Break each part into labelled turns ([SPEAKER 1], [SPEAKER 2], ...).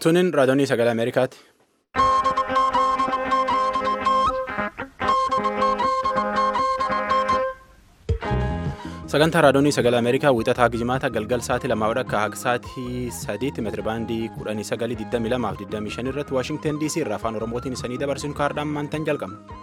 [SPEAKER 1] Tunin raadiyoonii sagalee Ameerikaati. Sagantaa raadiyoonii sagalee Ameerikaa wixataa Gijimaata galgal sa'aatii lamaa akka haga sa'aatii sadiitti meetirabaandii kudhanii sagalii digdamii lamaaf digdamii shan irratti Waashingtan DC irraa afaan Oromootiin isanii dabarsinu kaardhaan maantan jalqabna.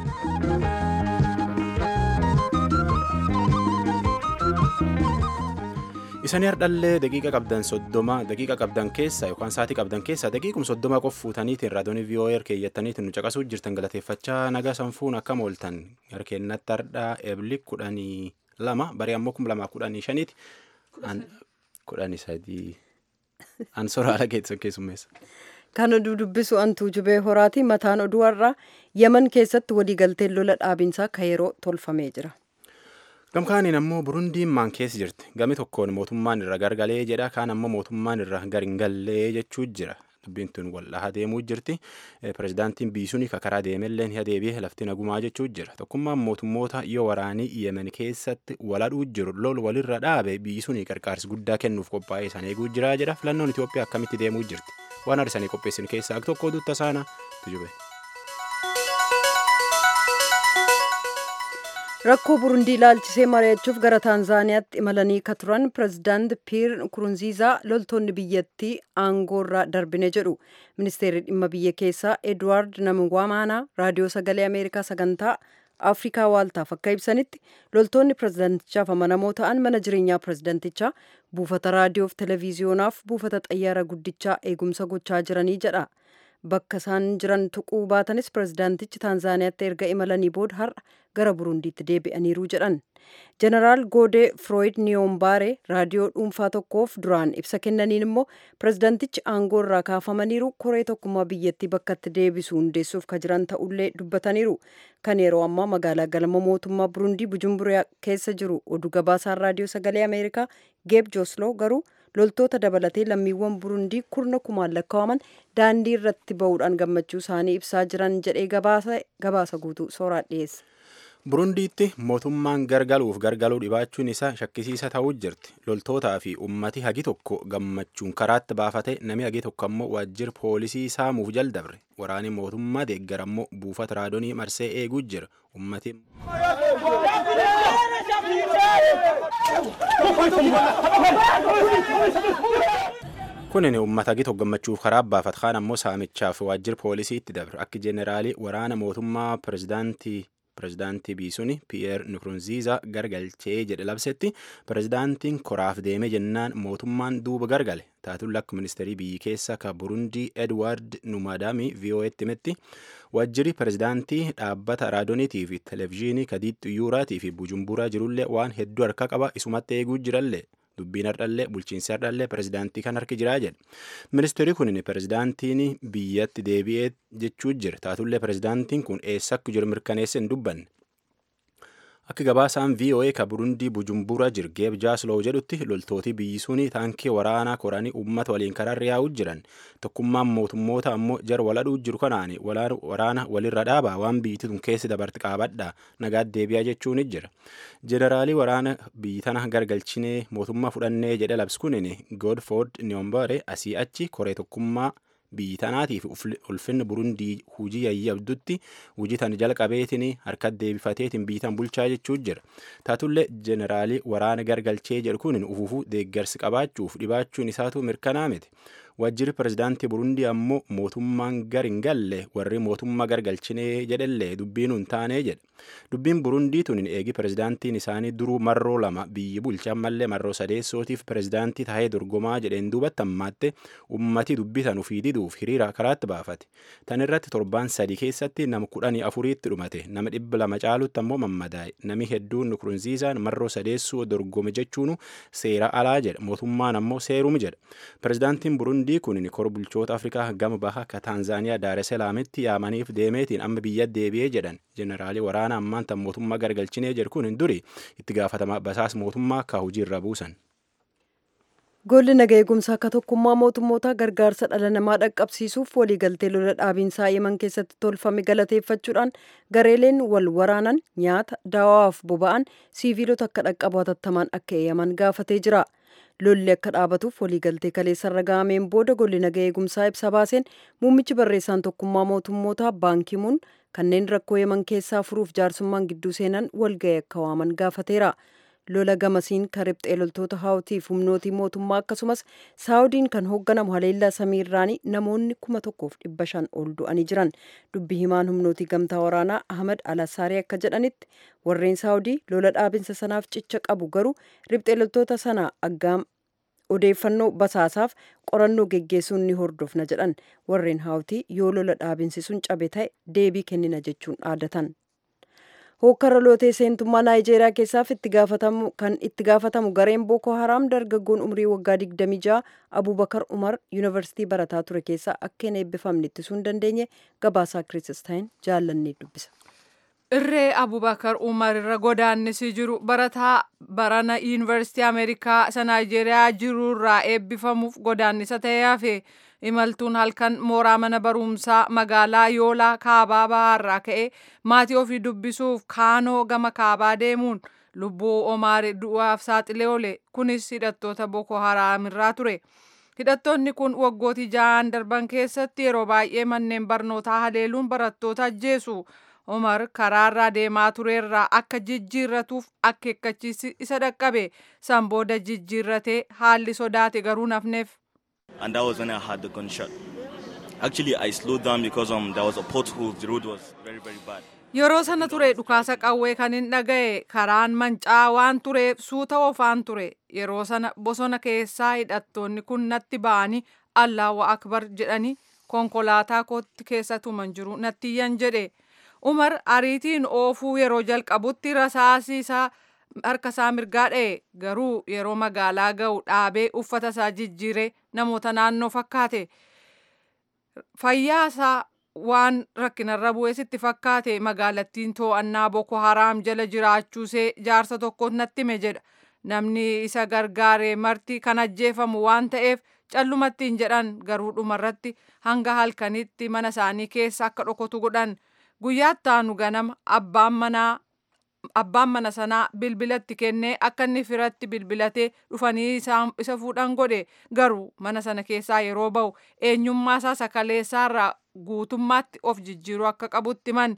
[SPEAKER 1] Isanii hardhallee daqiiqa qabdan soddoma daqiiqa qabdan keessa yookaan sa'aatii qabdan keessa daqiiqum soddoma qof fuutaniitiin raadiyoonii VOA keeyyattaniitiin nu caqasuu jirtan galateeffachaa nagaa sanfuun akkam ooltan harkeennatti hardhaa eebli kudhanii lama barii ammoo kuma lamaa kudhanii shaniiti kudhanii sadii an soraala keessan keessummeessa.
[SPEAKER 2] Kan oduu dubbisu antuu jubee horaati mataan oduu har'aa Yaman keessatti waliigalteen lola dhaabinsaa ka yeroo tolfamee jira.
[SPEAKER 1] Gamkaaniin ammoo Burundiin maan keessa jirti. Gami tokkoon mootummaan irra gargalee jedha. Kaan ammoo mootummaan irra garingallee jechuu jira. Dubbiin tun wal'aha deemuu jirti. Pireezidaantiin Biisuun karaa deemellee ni adeebi'ee lafti nagumaa jechuu jira. Tokkummaan mootummoota yoo waraanii Yemen keessatti waladhuu jiru lol walirra dhaabe Biisuun qarqaarsi guddaa kennuuf qophaa'ee isaan eeguu jira jedha. Filannoon Itoophiyaa akkamitti deemuu jirti. Waan arsanii qopheessin keessaa tokko oduutta isaana tujube.
[SPEAKER 2] rakkoo burundii ilaalchisee mari'achuuf gara taanzaaniyaatti imalanii ka turan pireezidaant piir nkurunziizaa loltoonni biyyattii aangoorraa darbine jedhu ministeerri dhimma biyya keessaa edwaard namwaamaanaa raadiyoo sagalee ameerikaa sagantaa afrikaa waaltaaf akka ibsanitti loltoonni pireezidaantichaaf amanamoo ta'an mana jireenyaa pireezidaantichaa buufata raadiyoof televiziyonaaf buufata xayyaara guddichaa eegumsa gochaa jiranii jedha. bakka isaan jiran tuquu baatanis pireezidaantichi taanzaaniyaatti erga imalanii booda har'a gara burundiitti deebi'aniiru jedhan jeneraal goodee firooyid niyoombaare raadiyoo dhuunfaa tokkoof duraan ibsa kennaniin immoo pireezidaantichi aangoo irraa kaafamaniiru koree tokkummaa biyyattii bakkatti deebisuu hundeessuuf ka jiran ta'ullee dubbataniiru kan yeroo ammaa magaalaa galma mootummaa burundii bujumburaa keessa jiru oduu gabaasaan raadiyoo sagalee ameerikaa geeb joosloo garuu loltoota dabalatee lammiiwwan burundii kurna kumaan lakkaa'aman daandii irratti ba'uudhaan gammachuu isaanii ibsaa jiran jedhee gabaasa guutuu sooraa dhiyeessa.
[SPEAKER 1] burundiitti mootummaan gargaluuf gargaluu dhibaachuun isaa shakkisiisa ta'uu jirti loltootaa fi ummati hagi tokko gammachuun karaatti baafate nami hagi tokko ammoo waajjira poolisii saamuuf jaldabre waraani mootummaa deeggar ammoo buufata raadonii marsee eeguu jira ummati. kunin ummata hagi tokko gammachuuf karaa baafat kaan ammoo saamichaaf waajjira poolisiitti dabre akka jeeneraalii waraana mootummaa pireezidaantii. pireezidaantii biisuun piyeer nukurunziizaa gargalchee jedhe labsetti pireezidaantiin koraaf deeme jennaan mootummaan duuba gargale taatuun akka ministeerii biyyi keessa ka burundii edwaard numaadaamii vo'etti himetti waajjirri pireezidaantii dhaabbata raadiyooniitii fi televezyiinii kadiixxu yuuraatii fi bujumburaa jirullee waan hedduu harka qaba isumatti eeguu jirallee dubbiin hardhallee bulchiinsi hardhallee pireezidaantii kan harki jiraa jedhe ministeerri kun pireezidaantiin biyyatti deebi'ee jechuu jira taatullee pireezidaantiin kun eessa akka jiru mirkaneessa hin dubbanne akka gabaasaan voa ka burundii bujumbura jiru geeb jaasloo jedhutti loltooti biyyi suni taankii waraanaa koranii uummata waliin karaarra yaa'uu jiran tokkummaan mootummoota ammoo jara waladhuu jiru kanaan waraana walirra dhaabaa waan biyyittii tun keessi dabarti qaabadha nagaat deebi'aa jechuun jira jeneraalii waraana biyyi tana gargalchinee mootummaa fudhannee jedhe labsi kunin godford niyombare asii achi koree tokkummaa biyyi tanaatiif ulfinni burundii hujii yayyabdutti hujii tan jalqabeetiin harka deebifateetiin biyyi tan bulchaa jechuu jira taatullee jeneraalii waraana gargalchee jedhu kun ufuufuu deeggarsi qabaachuuf dhibaachuun isaatu mirkanaa miti waajjirri pireezidaantii burundii ammoo mootummaan gar hin galle warri mootummaa gargalchinee jedhellee dubbiin hin taanee jedhe dubbiin burundii tun eegi pireezidaantiin isaanii duruu marroo lama biyyi bulchan mallee marroo sadeessootiif pireezidaantii tahee dorgomaa jedheen duubatti ammaatte ummati dubbitan ufii diduuf hiriira karaatti baafate tan irratti torbaan sadii keessatti nama kudhanii afuriitti dhumate nama dhibba lama caalutti ammoo mammadaa'e nami hedduun nukurunziizaan marroo sadeessoo dorgome jechuun seera alaa jedha mootummaan ammoo seerum jedha pireezidaantiin burundii kun kor bulchoota afrikaa gama baha ka taanzaaniyaa daareselaamitti yaamaniif deemeetiin amma biyya deebi'ee jedhan jeneraalii waraana ammaan tan mootummaa gargalchinee jedhu kun duri itti gaafatama basaas mootummaa ka hojiirra buusan.
[SPEAKER 2] Golli naga eegumsaa akka tokkummaa mootummootaa gargaarsa dhala namaa dhaqqabsiisuuf waliigaltee lola dhaabiinsaa yeman keessatti tolfame galateeffachuudhaan gareeleen wal waraanan nyaata daawaaf boba'an siiviilota akka dhaqqabu hatattamaan akka eeyyaman gaafatee jira. Lolli akka dhaabatuuf waliigaltee kaleessarra gahameen booda golli naga eegumsaa ibsa baaseen muummichi barreessaan tokkummaa mootummootaa baankimuun kanneen rakkoo yeman keessaa furuuf jaarsummaan gidduu seenan walga'ii akka waaman gaafateera. lola gamasiin kan riphxee loltoota haawutiif humnootii mootummaa akkasumas saawudiin kan hoogganamu haleellaa samiirraanii namoonni kuma tokkoof dhibba shan ol du'anii jiran dubbi himaan humnootii gamtaa waraanaa ahmad alasaarii akka jedhanitti warreen saawudii lola dhaabinsa sanaaf cicha qabu garuu riphxee loltoota sana aggaam odeeffannoo basaasaaf qorannoo geggeessuun ni hordofna jedhan warreen haawutii yoo lola dhaabinsi sun cabe ta'e deebii kennina jechuun dhaadatan. hokkara lootee seentummaa naayijeeriyaa keessaaf itti gaafatamu kan itti gaafatamu gareen booko haraam dargaggoon umrii waggaa 26 abubakar umar yuunivarsiitii barataa ture keessaa akka hin eebbifamne ittisuu hin dandeenye gabaasaa kirististaayeen jaallannee dubbisa.
[SPEAKER 3] irree abubakar umar irra godaannisii jiru barataa barana yuunivarsiitii ameerikaa isa naayijeeriyaa jirurraa eebbifamuuf godaannisa ta'ee hafe imaltuun halkan mooraa mana barumsaa magaalaa yoolaa kaabaa bahaarraa ka'e maatii ofii dubbisuuf kaanoo gama kaabaa deemuun lubbuu omaar du'aaf saaxilee oole kunis hidhattoota boko haraamirraa ture hidhattoonni kun waggootii ja'an darban keessatti yeroo baay'ee manneen barnootaa haleeluun barattoota ajjeesu omar karaarraa deemaa tureerraa akka jijjiirratuuf akeekkachiisi isa dhaqqabe san booda jijjiirratee haalli sodaate garuu nafneef.
[SPEAKER 4] and that was when I had the gunshot. Actually, I slowed down because um there was a pothole. The road was very very bad.
[SPEAKER 3] Yeroo sana ture dhukaasa qawwee kan hin dhaga'e karaan mancaa waan tureef suuta ofaan ture yeroo sana bosona keessaa hidhattoonni kun natti ba'anii Allahu akbar jedhanii konkolaataa kootti keessa tuman jiru nattiyyan jedhe Umar ariitiin oofuu yeroo jalqabutti rasaasii isaa harka isaa mirgaa dha'e garuu yeroo magaalaa ga'u dhaabee uffata isaa jijjiiree namoota naannoo fakkaate fayyaa isaa waan rakkinarra bu'ee sitti fakkaate magaalattiin to'annaa boko haraam jala jiraachuusee jaarsa tokkoon natti hime jedha namni isa gargaare marti kan ajjeefamu waan ta'eef callumatti hin jedhan garuu dhumarratti hanga halkanitti mana isaanii keessa akka dhokotu godhan guyyaatti aanu ganama abbaan manaa abbaan mana sanaa bilbilatti kennee akka inni firatti bilbilatee dhufanii isa fuudhan godhe garuu mana sana keessaa yeroo ba'u eenyummaa isaa sakaleessaarraa guutummaatti of jijjiiruu akka qabutti man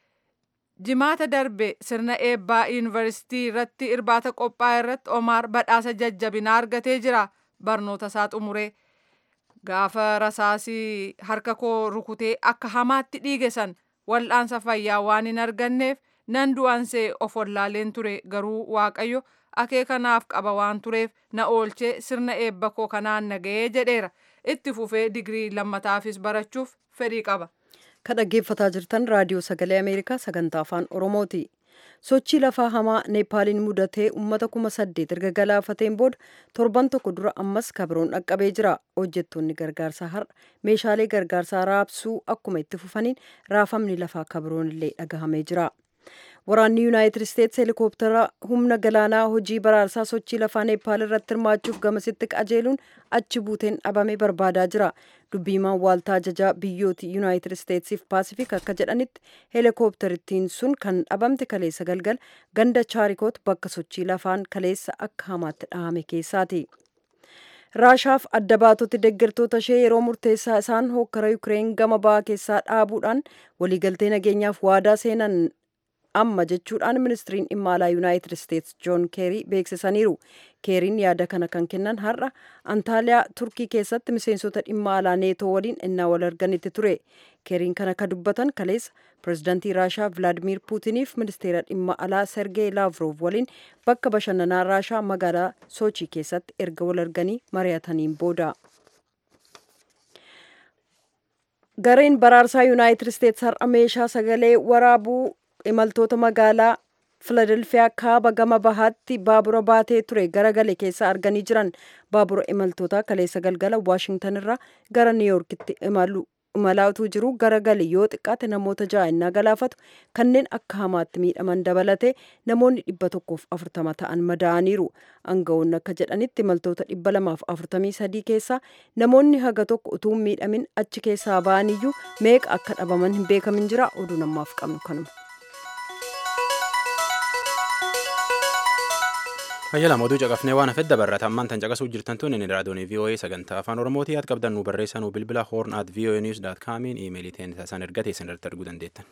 [SPEAKER 3] jimaata darbe sirna eebbaa yuunivarsiitii irratti irbaata qophaa'e irratti omaar badhaasa jajjabinaa argatee jira barnoota isaa xumuree gaafa rasaasii harka koo rukutee akka hamaatti dhiige san wal'aansa fayyaa waan hin arganneef nan du'ansee of wallaaleen ture garuu waaqayyo akeekanaaf qaba waan tureef na oolchee sirna eebba koo kanaan naga'ee jedheera itti fufee digirii lammataafis barachuuf fedhii qaba.
[SPEAKER 2] Kan dhaggeeffataa jirtan raadiyoo sagalee Ameerikaa sagantaa afaan Oromooti. Sochii lafaa hamaa Neepaaliin mudatee uummata kuma saddeet erga galaafateen booda torban tokko dura ammas kabiroon dhaqqabee jira. Hojjettoonni gargaarsaa har'a meeshaalee gargaarsaa raabsuu akkuma itti fufaniin raafamni lafaa kabiroon illee dhagahamee jira. Waraanni Yuunaayitid Isteetsi heelikooptara humna galaanaa hojii baraarsaa sochii lafaa Neepaal irratti hirmaachuuf gamasitti qajeeluun achi buuteen dhabame barbaadaa jira. Dubbiimaan waaltaa ajajaa biyyooti Yuunaayitid Isteetsiif Paasifik akka jedhanitti heelikooptarittiin sun kan dhabamte kaleessa galgal ganda chaarikoot bakka sochii lafaan kaleessa akka hamaatti dhahame keessaati. Raashaaf adda baatoti deeggartoota ishee yeroo murteessaa isaan hokkara Yukireen gama bahaa keessaa dhaabuudhaan waliigaltee nageenyaaf waadaa seenan amma jechuudhaan ministiriin dhimma alaa yuunaayitid isteetsi joon keerii beeksisaniiru keeriin yaada kana kan kennan har'a antaaliyaa turkii keessatti miseensota dhimma alaa neetoo waliin innaa wal arganitti ture keeriin kana ka dubbatan kaleessa pirezidaantii raashaa vilaadimiir puutiniif ministeera dhimma alaa sergee laavrov waliin bakka bashannanaa raashaa magaalaa sochii keessatti erga wal arganii mari'ataniin booda. gareen baraarsaa yuunaayitid isteetsi har'a meeshaa sagalee waraabuu imaltoota magaalaa filadelfiyaa kaaba gama bahaatti baabura baatee ture garagale keessa arganii jiran baabura imaltoota kaleessa galgala waashingtan irraa gara niiyorkitti imalu imalaatuu jiru garagali yoo xiqqaate namoota ja'a galaafatu kanneen akka hamaatti miidhaman dabalate namoonni dhibba tokkoof afurtama ta'an madaa'aniiru aangawoonni akka jedhanitti imaltoota dhibba lamaaf afurtamii sadii keessaa namoonni haga tokko utuu miidhamin achi keessaa ba'aniyyuu meeqa akka dhabaman hin beekamin jira oduu namaaf qabnu kanuma.
[SPEAKER 1] Fayyaa lama oduu caqafnee waan hafedda barrata ammaan tan caqasuu jirtan tun inni raadiyoon VOA sagantaa afaan Oromootii yaad qabdan nu barreessaa nu bilbila horn at VOA news dot comiin iimeelii ta'een isaan erga teessan irratti arguu dandeettan.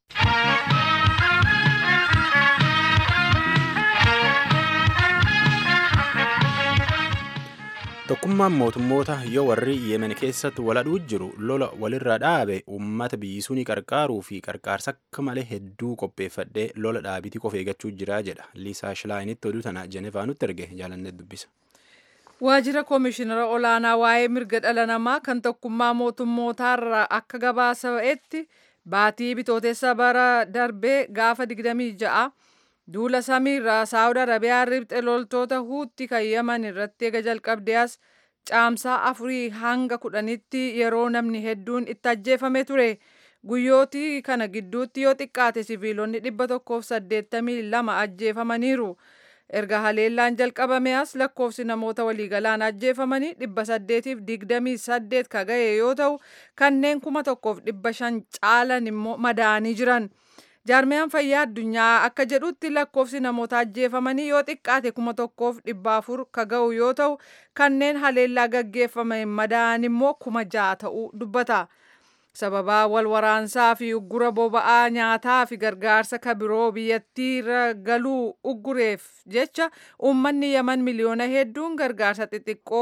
[SPEAKER 1] Tokkummaan mootummoota yoo warri Yemen keessatti waladhuu jiru lola walirra dhaabe uummata biyyisuunii qarqaaruu fi qarqaarsa akka malee hedduu qopheeffadhee lola dhaabitii qofa eeggachuu jira jedha. Liisaa Shilaayinitti oduu tana Jenevaa nutti erge jaalannee dubbisa.
[SPEAKER 3] Waajjira Koomishinara Olaanaa waa'ee mirga dhala namaa kan tokkummaa mootummootaarraa akka gabaasa'etti baatii bitootessa bara darbee gaafa 26 duula samiirraa saawud arabiyaa ribxe loltoota huutti kan yaman irratti eega jalqabdee as caamsaa afurii hanga kudhanitti yeroo namni hedduun itti ajjeefame ture guyyootii kana gidduutti yoo xiqqaate siviilonni dhibba tokkoof saddeettamii lama ajjeefamaniiru erga haleellaan jalqabame as lakkoofsi namoota waliigalaan ajjeefamanii dhibba saddeetiif digdamii saddeet ka ga'e yoo ta'u kanneen kuma tokkoof dhibba shan caalan immoo madaa'anii jiran. jaarmiyaan fayyaa addunyaa akka jedhutti lakkoofsi namoota ajjeefamanii yoo xiqqaate kuma tokkoof dhibba afur ka ga'u yoo ta'u kanneen haleellaa gaggeeffame madaa'an immoo kuma ja'a ta'uu dubbata. sababaa wal waraansaa fi uggura boba'aa nyaataa fi gargaarsa ka biroo biyyattii irra galuu uggureef jecha uummanni yaman miliyoona hedduun gargaarsa xixiqqoo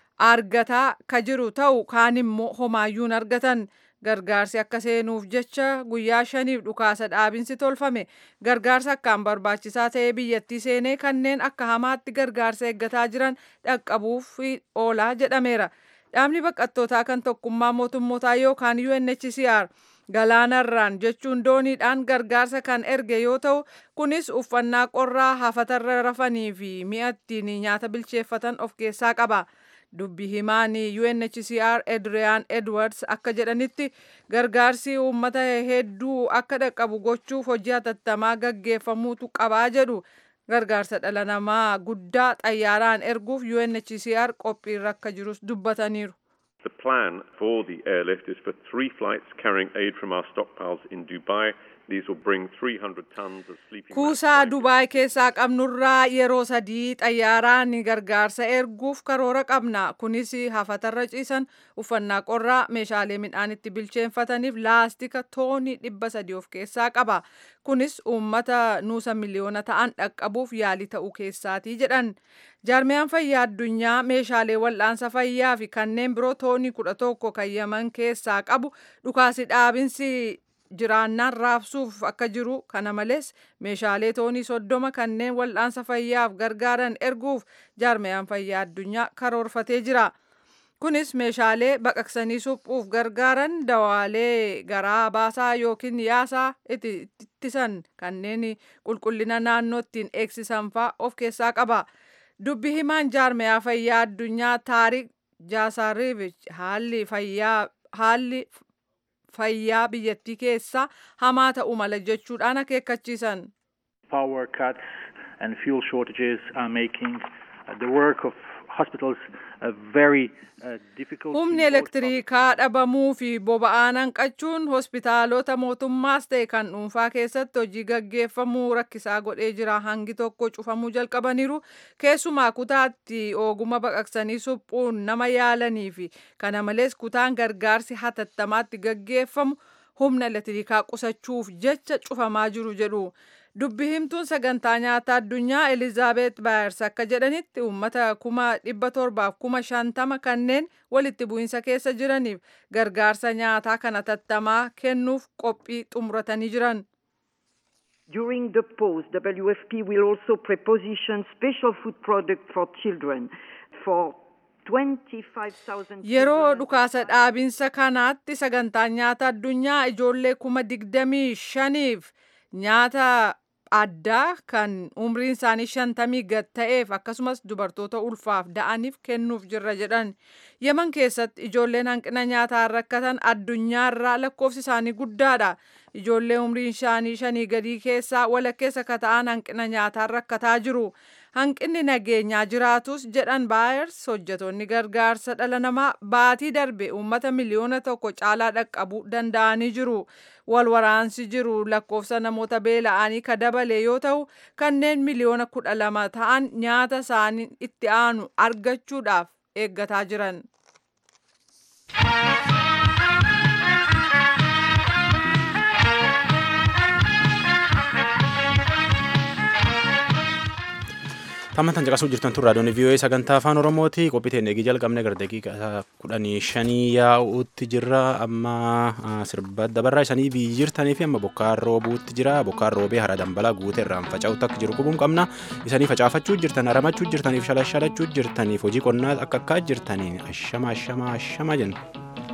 [SPEAKER 3] argataa ka jiru ta'u kaan immoo homaayyuun argatan. gargaarsi akka seenuuf jecha guyyaa shaniif dhukaasa dhaabinsi tolfame gargaarsa akkaan barbaachisaa ta'ee biyyattii seenee kanneen akka hamaatti gargaarsa eeggataa jiran dhaqqabuuf oolaa jedhameera. Dhaabni baqattootaa kan tokkummaa mootummootaa yookaan UNHCR galaanarraan jechuun dooniidhaan gargaarsa kan erge yoo ta'u kunis uffannaa qorraa hafatarra rafanii fi mi'a ittiin nyaata bilcheeffatan of keessaa qaba. dubbi himaanii UNHCR Adrian Edwards akka jedhanitti gargaarsi uummata hedduu akka dhaqqabu gochuuf hojii hatattamaa gaggeeffamuutu qabaa jedhu gargaarsa dhala namaa guddaa xayyaaraan erguuf UNHCR qophiirra akka jirus dubbataniiru.
[SPEAKER 5] The plan for the airlift is for three flights carrying aid from our stockpiles in Dubai. These will bring 300 tons of sleeping
[SPEAKER 3] Kuusaa Dubaay keessaa qabnurraa yeroo sadii xayyaaraan gargaarsa erguuf karoora qabna. Kunis hafatarra ciisan uffannaa qorraa meeshaalee midhaan itti bilcheeffataniif laastika toonii dhibba sadii of keessaa qaba. Kunis uummata nuusa miliyoona ta'an dhaqqabuuf yaalii ta'uu keessaatii jedhan. Jaarmiyaan fayyaa addunyaa meeshaalee wal'aansa fayyaa fi kanneen biroo toonii kudha tokko kan yaman keessaa qabu dhukaasi dhaabinsi jiraannaan raabsuuf akka jiru kana malees meeshaalee toonii soddoma kanneen wal'aansa fayyaaf gargaaran erguuf jaarmiyaan fayyaa addunyaa karoorfatee jira. Kunis meeshaalee baqaqsanii suphuuf gargaaran dawaalee garaa baasaa yookiin yaasaa ittisan kanneen qulqullina naannoo ittiin eegsisan fa'aa of keessaa qaba. Dubbi himaan jaarmiyaa fayyaa addunyaa Taarik Jaasaariivich haalli fayyaa haalli fayyaa biyyattii keessaa hamaa ta'uu mala jechuudhaan akeekkachiisan.
[SPEAKER 6] Power cuts and fuel shortages are making uh, the work of hospitals uh, very uh, difficult.
[SPEAKER 3] Humni elektiriikaa dhabamuu fi boba'aan hanqachuun hospitaalota mootummaas ta'e kan dhuunfaa keessatti hojii gaggeeffamuu rakkisaa godhee jira. Hangi tokko cufamuu jalqabaniiru. Keessumaa kutaatti oguma baqaqsanii suphuun nama yaalanii fi kana malees kutaan gargaarsi hatattamaatti gaggeeffamu humna elektiriikaa qusachuuf jecha cufamaa jiru jedhu. Dubbi himtuun sagantaa nyaataa addunyaa Elizaabeet Baayers akka jedhanitti uummata kuma dhibba torbaaf kuma shantama kanneen walitti bu'insa keessa jiraniif gargaarsa nyaataa kana hatattamaa kennuuf qophii xumuratanii jiran.
[SPEAKER 7] During the pause, WFP will also preposition special food products for children for
[SPEAKER 3] Yeroo dhukaasa dhaabinsa kanaatti sagantaan nyaata addunyaa ijoollee kuma digdamii shaniif nyaata addaa kan umriin isaanii shantamii gad ta'eef akkasumas dubartoota ulfaaf da'aniif kennuuf jirra jedhan yeman keessatti ijoolleen hanqina nyaataan rakkatan addunyaarraa lakkoofsi isaanii guddaadha ijoollee umriin isaanii shanii gadii keessaa walakkeessa ka ta'an hanqina nyaataan rakkataa jiru hanqinni nageenyaa jiraatus jedhan baayers hojjetoonni gargaarsa dhala namaa baatii darbe uummata miliyoona tokko caalaa dhaqqabuu danda'anii jiru wal waraansi jiru lakkoofsa namoota beela'anii ka dabale yoo ta'u kanneen miliyoona kudha lama ta'an nyaata isaanii itti aanu argachuudhaaf eeggataa jiran.
[SPEAKER 1] Tammantan caqasuu jirtan tun raadiyoon VOA sagantaa afaan Oromooti. Qophii teenya eegii jalqabne gara daqiiqaa kudhanii shanii yaa'uutti jirra. Amma sirba dabarraa isanii biyyi jirtanii fi amma bokkaan roobuutti jira. Bokkaan roobee hara dambalaa guute irraan faca'utti akka jiru qubuun qabna. Isanii facaafachuu jirtan, haramachuu jirtaniif, shalashalachuu jirtaniif, hojii qonnaa akka akkaa jirtaniin ashama ashama ashama jenna.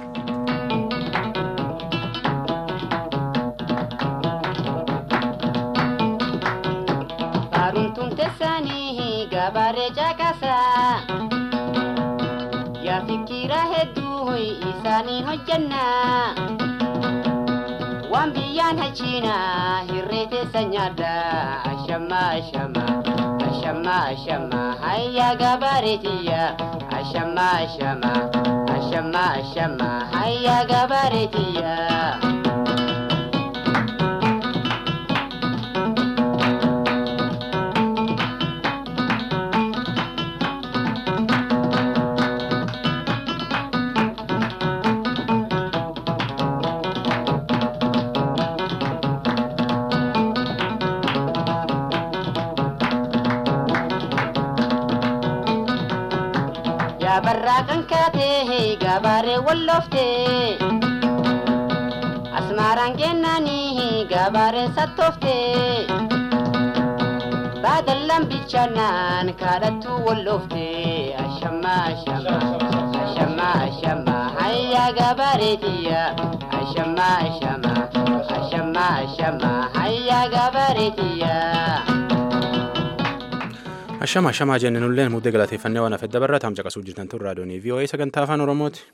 [SPEAKER 8] gabaaree caqasaa yaa fikira hedduu isaaniin hojjannaa waan biyyaan hachiinaa hirree teessa nyaadda ashama ashama ashama ashama hayyaa gabaareetiyya ashama ashama ashama ashama hayyaa gabaareetiyya. barraa kan kaatee gabaaree wallooftee asmaaraan kennaanii gabaareen sattooftee baadallaan bilchaannaan kaadhattuu wallooftee ashama ashama ashama ashama hayyaa gabaareetiyya ashama ashama ashama ashama hayyaa gabaareetiyya.
[SPEAKER 1] Ashama ashamaa jenne nulleen muddee galateeffannee waan hafedda barraa taam caqasuu jirtan tun raadiyoonii VOA sagantaa afaan Oromooti.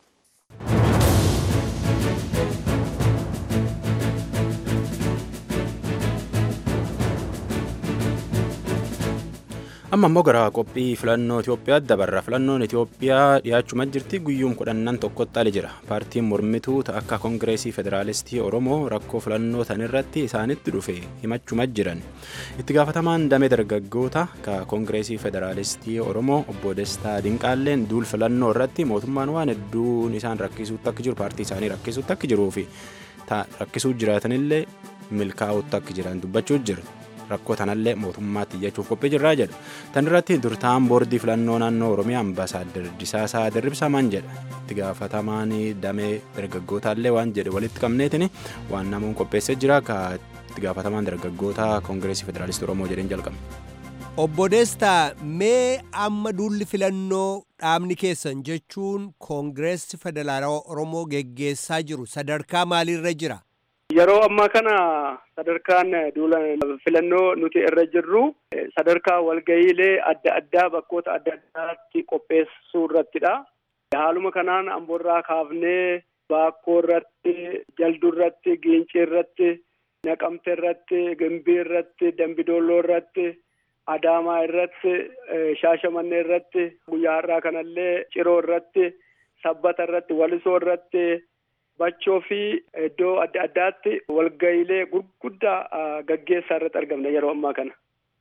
[SPEAKER 1] amma immoo gara qophii filannoo Itoophiyaatti dabarra filannoon Itoophiyaa dhiyaachuma jirti guyyuun kudhannan tokkotti ali jira paartiin mormituu akka koongireesii federaalistii Oromoo rakkoo filannoo tanirratti isaanitti dhufe himachuma jiran itti gaafatamaan damee dargaggoota ka koongireesii federaalistii Oromoo obbo Destaa Dinqaalleen duul filannoo irratti mootummaan waan hedduun isaan rakkisuutti akka jiru paartii isaanii rakkisuutti akka jiruu fi rakkisuu jiraatanillee milkaa'uutti akka jiran dubbachuu jiru. rakkoo tanallee mootummaatti iyyachuuf qophii jirraa jedhu tan irratti durtaan boordii filannoo naannoo oromiyaa ambaasaadder disaasaa dirribsamaan jedha itti gaafatamaan damee dargaggootallee waan jedhe walitti qabneetiin waan namoon qopheessee jira ka itti gaafatamaan dargaggoota koongireesii federaalistii oromoo jedheen jalqabne.
[SPEAKER 9] Obbo Destaa mee amma duulli filannoo dhaabni keessan jechuun koongireesii federaalawaa oromoo geggeessaa jiru sadarkaa maaliirra jira?
[SPEAKER 10] Yeroo ammaa kana sadarkaan duula filannoo nuti irra jirru sadarkaa walgayiilee adda addaa bakkoota adda addaatti qopheessuu irrattidha. Haaluma kanaan amboorraa kaafnee baakkoo irratti, jalduu irratti, giincii irratti, naqamte irratti, gimbii irratti, dambidolloo irratti, adaamaa irratti, shaashamannee irratti, guyyaa har'aa kanallee ciroo irratti, sabbata irratti, walisoo irratti. bachoo fi iddoo adda addaatti walgayiilee gurguddaa gaggeessaa irratti argamna yeroo ammaa kana.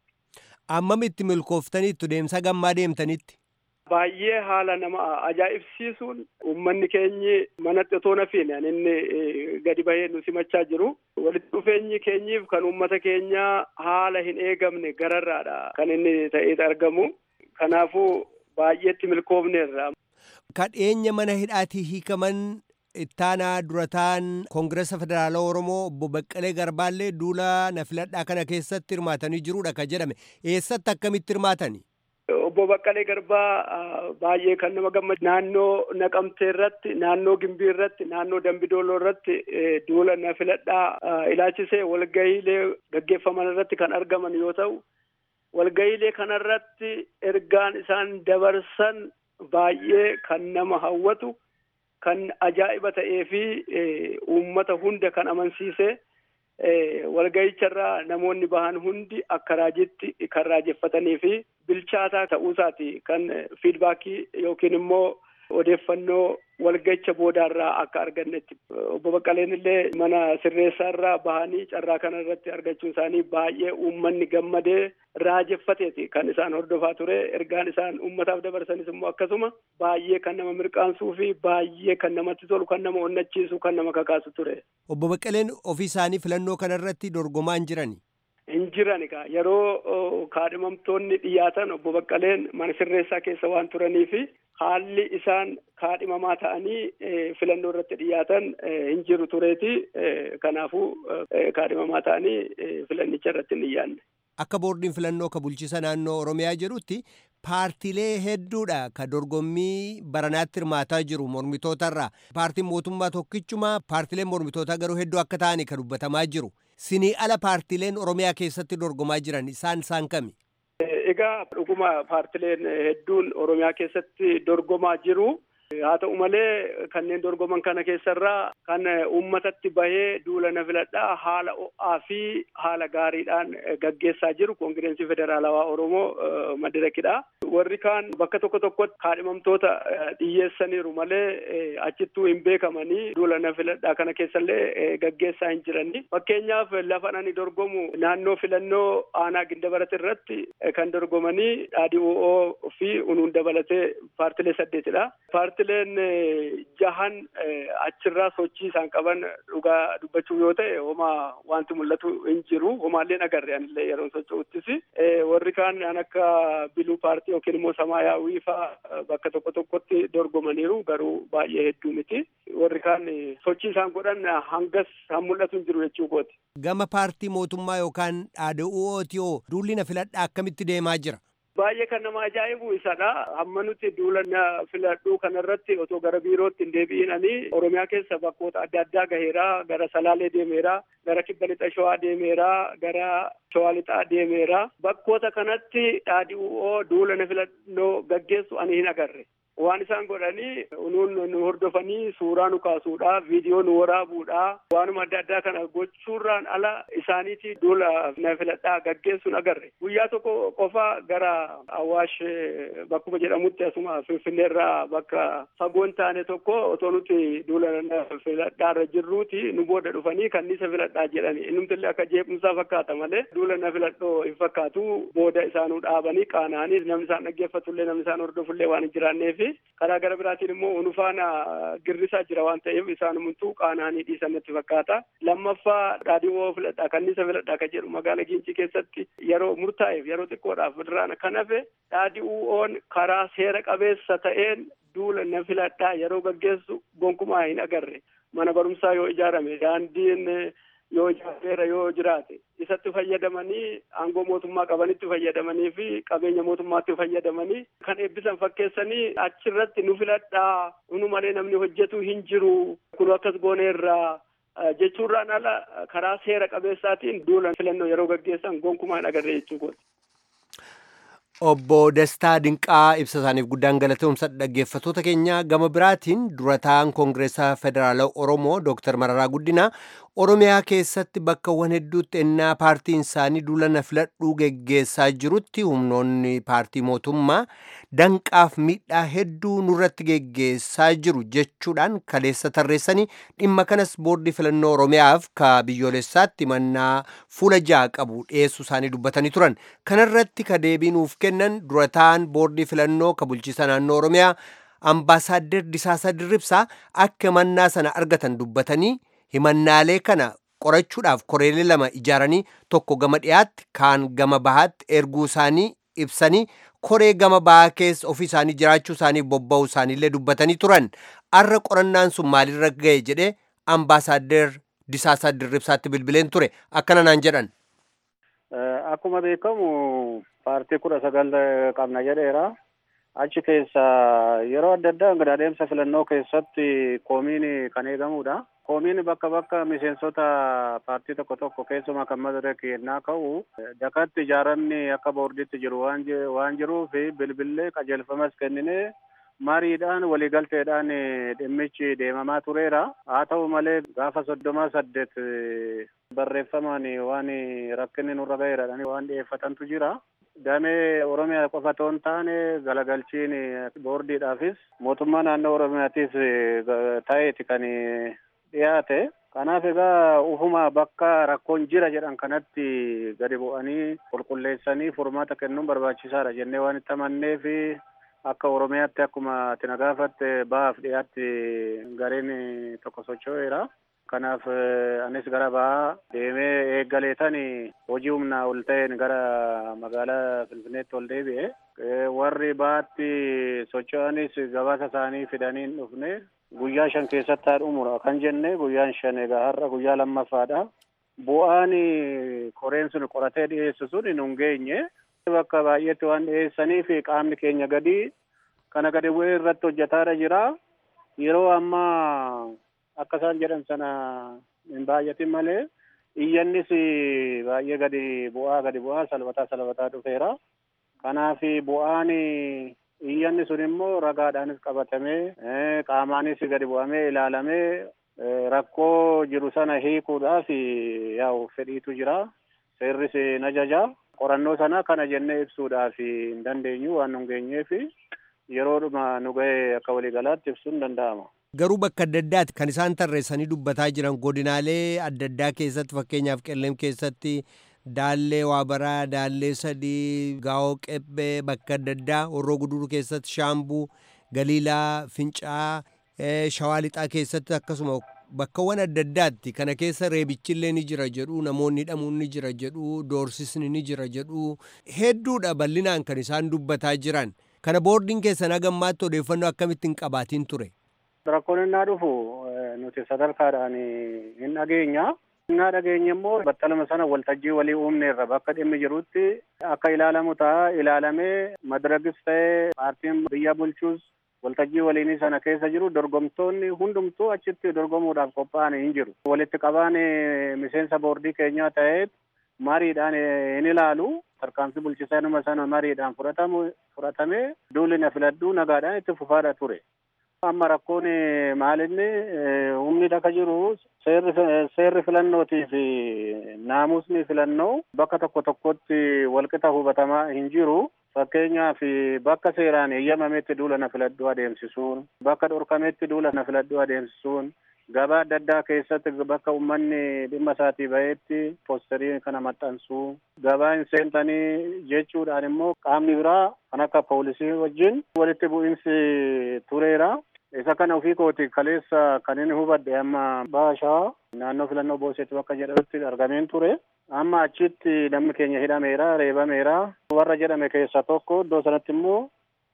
[SPEAKER 9] Ammamitti milkooftaniittu deemsa gammaa deemtanitti?
[SPEAKER 10] Baay'ee haala nama ajaa'ibsiisuun uummanni keenyi manatti otoo nafiin inni gadi bahee nu simachaa jiru. Walitti dhufeenyi keenyiif kan uummata keenyaa haala hin eegamne gararraadha kan inni ta'ee argamu. Kanaafuu baay'eetti milkoofneerra.
[SPEAKER 9] Kadheenya mana hidhaatii hiikaman ittaanaa durataan koongiresa federaalaa oromoo obbo Baqqalee Garbaallee duula na filadhaa kana keessatti hirmaatanii jiruudha ka jedhame eessatti akkamitti hirmaatani?
[SPEAKER 10] Obbo Baqqalee Garbaa baay'ee kan nama gammadu naannoo Naqamtee irratti, naannoo Gimbii irratti, naannoo Dambidooloo irratti duula na filadhaa ilaalchisee walgahiilee gaggeeffaman irratti kan argaman yoo ta'u, walgahiilee kanarratti ergaan isaan dabarsan baay'ee kan nama hawwatu, kan ajaa'iba ta'ee fi uummata hunda kan amansiise. walgahicharraa namoonni bahan hundi akka raajitti kan raajeffatanii fi bilchaataa ta'uusaati kan fiidbaakii yookiin immoo odeeffannoo walgahicha boodaarraa akka argannetti obbo Baqqaleen illee mana sirreessaarraa bahanii carraa kana irratti argachuun isaanii baay'ee uummanni gammadee raajeffateeti kan isaan hordofaa ture ergaan isaan uummataaf dabarsanis immoo akkasuma baay'ee kan nama mirqaansuu fi baay'ee kan namatti tolu kan nama onnachiisu kan nama kakaasu ture.
[SPEAKER 9] Obbo Baqqaleen ofii isaanii filannoo kanarratti dorgomaa hin jirani.
[SPEAKER 10] Hin jiran egaa yeroo kaadhimamtoonni dhiyaatan obbo Baqqaleen mana sirreessaa keessa waan turanii fi haalli isaan kaadhimamaa ta'anii filannoo irratti dhiyaatan hin jiru tureeti. Kanaafuu kaadhimamaa ta'anii filannicha irratti hin dhiyaanne.
[SPEAKER 9] Akka boordiin filannoo ka bulchiisa naannoo Oromiyaa jedhutti paartiilee hedduudha ka dorgommii baranaatti hirmaataa jiru mormitootarraa. Paartiin mootummaa tokkichuma paartiileen mormitootaa garuu hedduu akka ta'ani ka dubbatamaa jiru. Sinii ala paartiileen Oromiyaa keessatti dorgomaa jiran isaan isaan kami?
[SPEAKER 10] Egaa dhuguma paartileen hedduun Oromiyaa keessatti dorgomaa jiru. Haa ta'u malee kanneen dorgoman kana keessarraa kan uummatatti bahee duula na filadhaa haala ho'aa fi haala gaariidhaan gaggeessaa jiru koongireensi federaalawaa Oromoo madirakidha. Warri kaan bakka tokko tokkotti kaadhimamtoota dhiyyeessaniiru malee achittuu hin beekamanii duula na filadhaa kana keessallee gaggeessaa hin jirani. Fakkeenyaaf lafa ani dorgomu naannoo filannoo aanaa gindabarat irratti kan dorgomanii dhaadhi'oo fi unuun dabalatee paartilee saddeetidha. Paartileen jahan achirraa sochii isaan qaban dhugaa dubbachuu yoo ta'e homaa wanti mul'atu hin jiru homaallee agarre anillee yeroo socho'uttis warri kaan an akka biluu paartii yookiin immoo samaayaawii faa bakka tokko tokkotti dorgomaniiru garuu baay'ee hedduu miti warri kaan sochii isaan godhan hangas han mul'atu hin jiru jechuu kooti.
[SPEAKER 9] Gama paartii mootummaa yookaan dhaadhi'ootiyoo duulli na filadhaa akkamitti deemaa jira?
[SPEAKER 10] Baay'ee kan nama ajaa'ibu isadha. Hamma nuti duula na filadhuu kanarratti otoo gara biirootti hin deebi'inanii Oromiyaa keessa bakkoota adda addaa gaheera. Gara Salaalee deemeera. Gara Kibba Lixa Shawaa deemeera. Gara Shawaa Lixaa deemeera. Bakkoota kanatti dhaadhi'oo duula na filannoo gaggeessu ani hin agarre. Waan isaan godhanii nuun nu hordofanii suuraa nu kaasuudha, viidiyoo nu waraabuudha, waanuma adda addaa kana gochuurraan ala isaaniiti duula na filadhaa gaggeessuun agarre. Guyyaa tokko qofa gara Awwaash bakkuma jedhamutti asuma Finfinneerraa bakka fagoo hin taane tokko otoo nuti duula na filadhaarra jirruuti nu booda dhufanii kanniisa filadhaa jedhani. Innumtillee akka jeequmsaa fakkaata malee duula na filadhoo hin fakkaatu booda isaanuu dhaabanii qaana'anii namni isaan dhaggeeffatullee namni isaan hordofullee waan hin jiraanneef karaa gara biraatiin immoo unufaana girrisaa jira waan ta'eef isaan hunduu qaana'anii dhiisan natti fakkaata. Lammaffaa dhaadhiiwoo filadhaa kanniisa filadhaa kan jedhu magaala Gincii keessatti yeroo murtaa'eef yeroo xiqqoodhaaf irraan kan hafe dhaadhiiwwoon karaa seera qabeessa ta'een duula na filadhaa yeroo gaggeessu gonkumaa hin agarre. Mana barumsaa yoo ijaarame daandiin yoo ijaareera yoo jiraate isatti fayyadamanii aangoo mootummaa qabanitti fayyadamanii fi qabeenya mootummaatti fayyadamanii kan eebbisan fakkeessanii achirratti nu filadhaa nu malee namni hojjetu hin jiru kun akkas gooneerraa jechuurraan ala karaa seera qabeessaatiin duula filannoo yeroo gaggeessan gonkumaa hin agarre jechuu
[SPEAKER 9] Obbo Dastaa Dinqaa ibsa isaaniif guddaan galateeffamsa dhaggeeffattoota keenya gama biraatiin durataan koongireesaa federaalaa Oromoo Dr. Mararaa Guddinaa Oromiyaa keessatti bakkawwan hedduutti ennaa paartiin isaanii duula na filadhuu geggeessaa jirutti humnoonni paartii mootummaa danqaaf miidhaa hedduu nurratti geggeessaa jiru jechuudhaan kaleessa tarreessanii dhimma kanas boordii filannoo Oromiyaaf ka biyyoolessaatti mannaa fuula ja'a qabu dhiyeessuu isaanii dubbatanii turan kanarratti ka deebii nuuf kennan durataan boordii filannoo ka bulchiisa naannoo Oromiyaa ambaasaaddar Disaasaa Dirribsaa akka mannaa sana argatan dubbatanii himannaalee kana qorachuudhaaf koreelee lama ijaaranii tokko gama dhiyaatti kaan gama bahaatti erguu isaanii ibsanii koree gama bahaa keessa ofii isaanii jiraachuu isaanii bobba'uu isaaniillee dubbatanii turan arra qorannaan sun maalirra ga'e jedhee ambaasaaddar Disaasaa Dirribsaatti bilbileen ture akkana naan jedhan.
[SPEAKER 11] akkuma beekamu paartii kudha sagal qabna jedheera. Achi keessa yeroo adda addaa gad adeemsa filannoo keessatti koomiin kan eegamudha. Koomiin bakka bakka miseensota paartii tokko tokko keessumaa kan madarak yennaa ka'u dakatti ijaaramni akka boordiitti jiru waan jiruuf bilbillee qajeelfamas kennine mariidhaan waliigalteedhaan dhimmichi deemamaa tureera. Haa ta'u malee gaafa soddomaa saddeet barreeffamaan waan rakkinni nurra ga'eera waan dhiyeeffatantu jira. Damee Oromiyaa qofa otoo hin taane galagalchiin boordiidhaafis mootummaa naannoo Oromiyaatiif ta'eeti kan dhiyaate. Kanaaf egaa ufuma bakka rakkoon jira jedhan kanatti gadi bu'anii qulqulleessanii furmaata kennuun barbaachisaadha jennee waan itti amanneef akka Oromiyaatti akkuma ati na gaafatte bahaaf dhiyaatti gareen tokko socho'eera. Kanaaf anis gara bahaa deemee eeggaleetan hojii humnaa ol ta'een gara magaalaa Finfinneetti ol deebi'e. Warri bahaatti socho'anis gabaasa isaanii fidanii hin dhufne guyyaa shan keessatti haa dhumura kan jenne guyyaan shan egaa har'a guyyaa lammaffaadha. Bu'aan koreen sun qoratee dhiyeessu sun hin geenye. Bakka baay'eetti waan dhiyeessaniif qaamni keenya gadi kana gadi bu'ee irratti hojjetaadha jira. Yeroo ammaa akka isaan jedhan sana hin baay'atin malee iyyannis baay'ee gadi bu'aa gadi bu'aa salbataa salbataa dhufeera. Kanaaf bu'aan iyyanni sun immoo ragaadhaanis qabatamee qaamaanis gadi bu'amee ilaalamee rakkoo jiru sana hiikuudhaaf yaa'u fedhiitu jira. Seerris ni ajaja. Qorannoo sana kana jennee ibsuudhaaf hin dandeenyu waan nu geenyeef yeroodhuma nu ga'e akka waliigalaatti ibsuun danda'ama.
[SPEAKER 9] Garuu bakka adda addaati kan isaan tarreessanii dubbataa jiran godinaalee adda addaa keessatti fakkeenyaaf qellem keessatti daallee waabaraa daallee sadii gaa'oo qebbee bakka adda addaa horroo guduruu keessatti shaambuu galiilaa fincaa shawaa lixaa keessatti akkasuma bakkawwan adda addaatti kana keessa reebichillee ni jira jedhu namoonni hidhamuun ni jira jedhu doorsisni ni jira jedhu hedduudha bal'inaan kan isaan dubbataa jiran kana boordiin keessan hagammaatti odeeffannoo akkamittiin qabaatiin ture.
[SPEAKER 11] Rakkoon innaa dhufu nuti sadarkaadhaan hin dhageenya. Innaa dhageenya immoo battaluma sana waltajjii walii uumneerra bakka dhimmi jirutti akka ilaalamu ta'a ilaalamee madaragis ta'ee paartiin biyya bulchuus waltajjii waliinii sana keessa jiru dorgomtoonni hundumtuu achitti dorgomuudhaaf qophaa'an hin jiru. Walitti qabaan miseensa boordii keenyaa ta'ee mariidhaan hin ilaalu. Tarkaanfii bulchiinsa sana mariidhaan fudhatamee duulli na filadhuu nagaadhaan itti fufaadha ture. Amma rakkoon maalinni humni dhaka jiru seerri filannootii fi naamusni filannoo bakka tokko tokkotti walqixa hubatamaa hin jiru. Fakkeenyaaf bakka seeraan eeyyamametti duula na filadhuu adeemsisuun, bakka dhorkametti duula na filadhuu adeemsisuun, gabaa adda addaa keessatti bakka uummanni dhimma isaatii bahetti poosterii kana maxxansuu, gabaa hin seentanii jechuudhaan immoo qaamni biraa kan akka poolisii wajjin walitti bu'iinsi tureera. Isa kana ofii kooti kaleessa kan inni hubadhe amma baashaa naannoo filannoo boosetti bakka jedhamutti argameen ture. Amma achitti namni keenya hidhameera, reebameera. Warra jedhame keessaa tokko iddoo sanatti immoo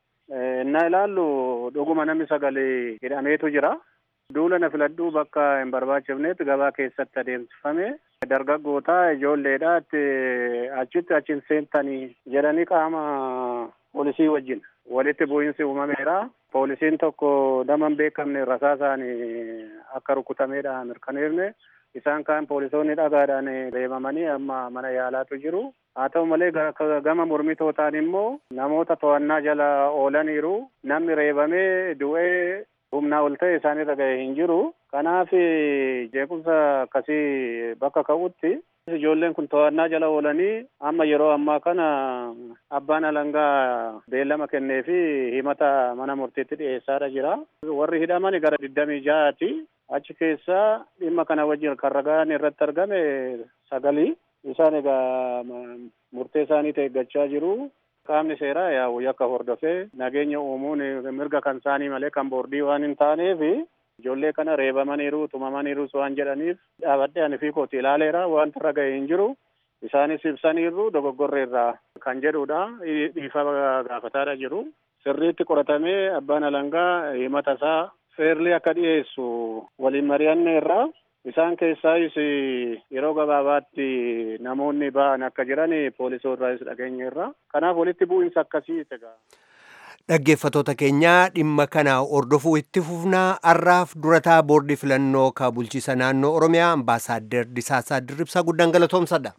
[SPEAKER 11] innaa ilaallu dhuguma namni sagalee hidhameetu jira. Duula na filadhuu bakka hin barbaachifnetti gabaa keessatti adeemsifame. Dargaggoota ijoolleedha achitti achiin seentanii jedhanii qaama poolisii wajjin walitti bu'iinsi uumameera. Poolisiin tokko nama hin beekamne rasaasaan akka rukutameedha mirkaneefne. Isaan kaan poolisoonni dhagaadhaan reebamanii amma mana yaalaatu jiru. Haa ta'u malee gama mormitootaan immoo namoota to'annaa jala oolaniiru. Namni reebamee du'ee humnaa ol ta'e isaanirra ga'e hin jiru. Kanaaf jeequmsa akkasii bakka ka'utti ijoolleen kun to'annaa jala oolanii amma yeroo ammaa kana abbaan alangaa beellama kennee fi himata mana murtiitti dhiyeessaadha jira. Warri hidhaman gara digdamii ja'aati. Achi keessaa dhimma kana wajjin kan ragaan irratti argame sagalii. Isaan egaa murtee isaaniitti eeggachaa jiru. Qaamni seeraa yaa'u yakka hordofee nageenya uumuun mirga kan isaanii malee kan boordii waan hin taaneef ijoollee kana reebamaniiru tumamaniiru waan jedhaniif dhaabadhee ani fi kooti ilaaleera wanta irra ga'e hin jiru. Isaanis ibsaniiru dogoggorreerraa kan jedhudha. Dhiifa gaafataadha jiru. Sirriitti qoratamee abbaan alangaa himata isaa seerli akka dhiyeessu waliin mari'anne irraa Isaan keessaayis yeroo gabaabaatti namoonni ba'an akka jiran poolisoorraas dhageenyeerra. Kanaaf walitti bu'iinsa akkasii egaa.
[SPEAKER 9] Dhaggeeffatoota keenyaa dhimma kana hordofuu itti fufnaa har'aaf durataa boordii filannoo ka bulchiisa naannoo Oromiyaa ambaasaaddar Disaasaa Dirribsaa guddaan galatoomsadha.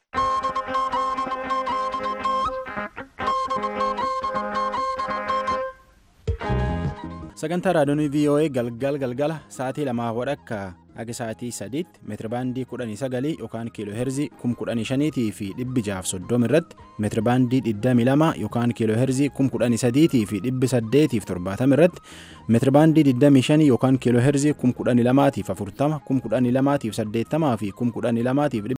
[SPEAKER 1] sagantaa raadiyoonii voa galgal galgala sa'aatii lamaa wadhakka aga sa'aatii sadiitti meetirabaandii kudhanii sagalii yookaan kiiloo heerzii kum kudhanii shaniitii fi dhibbi jaaf soddom irratti meetirabaandii digdamii lama yookaan kiiloo heerzii kum kudhanii sadiitii fi dhibbi saddeetiif torbaatam irratti meetirabaandii digdamii shanii yookaan kiiloo heerzii kum kudhanii lamaatiif afurtama kum kudhanii lamaatiif saddeettamaa fi kum kudhanii lamaatiif